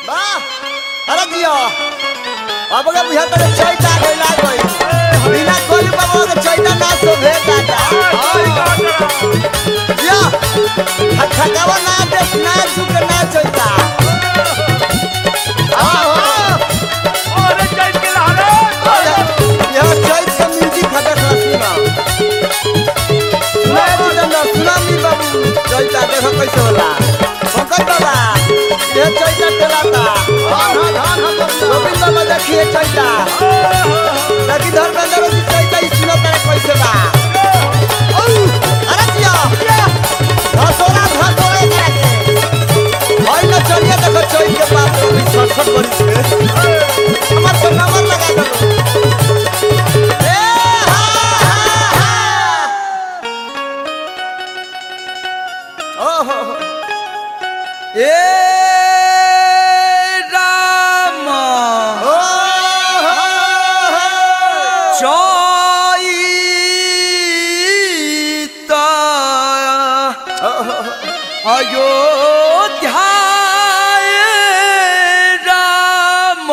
वाह अरे दियो अब के बुझा तरे चैता गइला गई बिना कोई बाबा के चैता ना सो भेट आता दियो खटखटावा ना दे ना झुक ना चैता आओ यह चैत का म्यूजिक खटक सुना सुना सुना सुना मी बाबू चैता देखो कैसे होला पंकज बाबा यह चैता चलाता गोविंद बाबा देखिए चैता लगी धर्मेंद्र जी चैता ही सुना तेरे कैसे बा औ, अरे जिया धसोरा धसोरा एकरा के भाई ना चलिए देखो चैत के बाप रे सटसट बड़ी से हमार को नंबर लगा दो ए हा हा हा ओहो ए राम चैत अयोध्या राम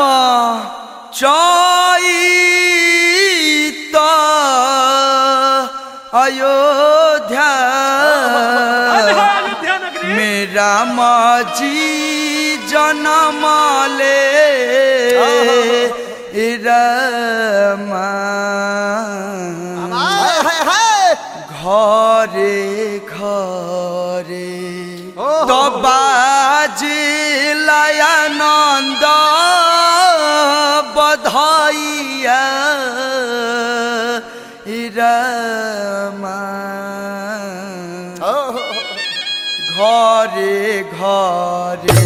चैत अयोध्या मेरा माजी जन्म ले रमा हाय हाय हाय घरे घरे तो बाजिलयानंद बधाइया रमा ओहो ঘরে ঘরে